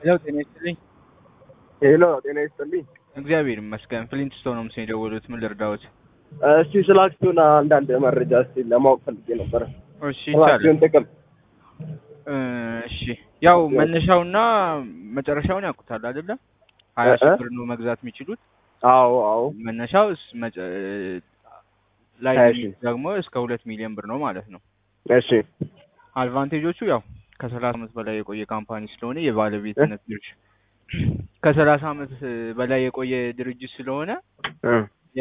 ሄሎ ጤና ይስጥልኝ። ሄሎ ጤና ይስጥልኝ። እግዚአብሔር ይመስገን። ፍሊንት ስቶን ነው ምስል የደወሉት። ምን ልርዳዎት? እስቲ ስለ አክሲዮን አንዳንድ መረጃ እስቲ ለማወቅ ፈልጌ ነበረ። እሺ ስለ ይቻላል። አክሲዮን ጥቅም እ፣ እሺ ያው መነሻውና መጨረሻውን ያውቁታል አይደለ? ሀያ ሺህ እ- ብር ነው መግዛት የሚችሉት። አዎ አዎ መነሻው እስ- መጨ- ላይ ሀያ የሚሉት ደግሞ እስከ ሁለት ሚሊዮን ብር ነው ማለት ነው። እሺ አድቫንቴጆቹ ያው ከሰላሳ ዓመት በላይ የቆየ ካምፓኒ ስለሆነ የባለቤትነት ድርሻ ከሰላሳ ዓመት በላይ የቆየ ድርጅት ስለሆነ እ፣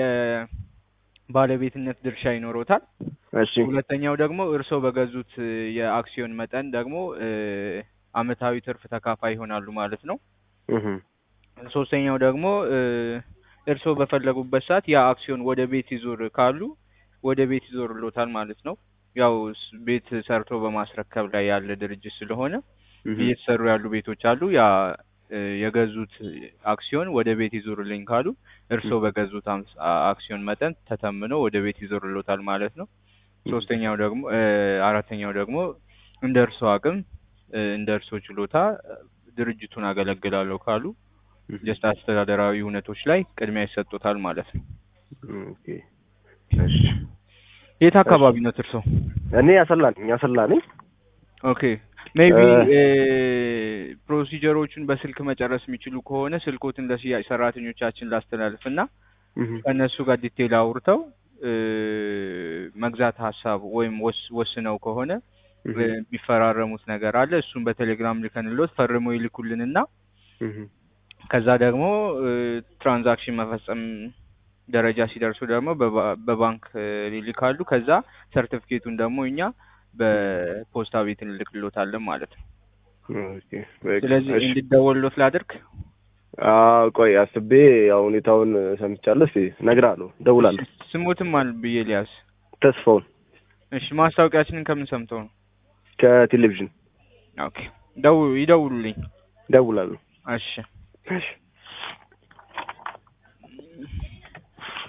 የባለቤትነት ድርሻ ይኖሮታል። እሺ ሁለተኛው ደግሞ እርስዎ በገዙት እ፣ የአክሲዮን መጠን ደግሞ እ፣ አመታዊ ትርፍ ተካፋይ ይሆናሉ ማለት ነው። እህ፣ ሶስተኛው ደግሞ እ፣ እርስዎ በፈለጉበት ሰዓት ያ አክሲዮን ወደ ቤት ይዞር ካሉ ወደ ቤት ይዞርሎታል ማለት ነው። ያው ስ- ቤት ሰርቶ በማስረከብ ላይ ያለ ድርጅት ስለሆነ እህ፣ እየተሰሩ ያሉ ቤቶች አሉ። ያ እ፣ የገዙት አክሲዮን ወደ ቤት ይዞርልኝ ካሉ እርስዎ በገዙት አምስ- አ- አክሲዮን መጠን ተተምኖ ወደ ቤት ይዞርሎታል ማለት ነው። ሶስተኛው ደግሞ እ፣ አራተኛው ደግሞ እንደ እርስዎ አቅም እ፣ እንደ እርስዎ ችሎታ እ፣ ድርጅቱን አገለግላለሁ ካሉ እህ፣ ጀስት አስተዳደራዊ እውነቶች ላይ ቅድሚያ ይሰጡታል ማለት ነው። ኦኬ፣ እሺ። የት አካባቢ ነው እርስዎ? እኔ ያሰላ ነኝ ያሰላ ነኝ። ኦኬ ሜቢ እ፣ ፕሮሲጀሮቹን በስልክ መጨረስ የሚችሉ ከሆነ ስልኮትን ለሽያጭ ሰራተኞቻችን ላስተላልፍ እና እህ፣ ከእነሱ ጋር ዲቴል አውርተው እ፣ መግዛት ሀሳብ ወይም ወስ- ወስነው ከሆነ እህ፣ እ፣ የሚፈራረሙት ነገር አለ። እሱን በቴሌግራም ልከንሎት ፈርመው ይልኩልንና እህ፣ ከዛ ደግሞ እ፣ ትራንዛክሽን መፈጸም ደረጃ ሲደርሱ ደግሞ በባ- በባንክ እ፣ ይልካሉ። ከዛ ሰርቲፊኬቱን ደግሞ እኛ በፖስታ ቤት እንልክሎታለን ማለት ነው። ኦኬ፣ በቃ፣ ስለዚህ እሺ። እንዲደወልሎት ላድርግ። አዎ፣ ቆይ አስቤ ያው ሁኔታውን ሰምቻለሁ። እስኪ እነግርሃለሁ፣ እደውላለሁ። ስሙትም አል ብዬ ሊያዝ። ተስፋውን እሺ ማስታወቂያችንን ከምን ሰምተው ነው? ከቴሌቪዥን ኦኬ ደው ይደውሉልኝ። እደውላለሁ። እሺ እሺ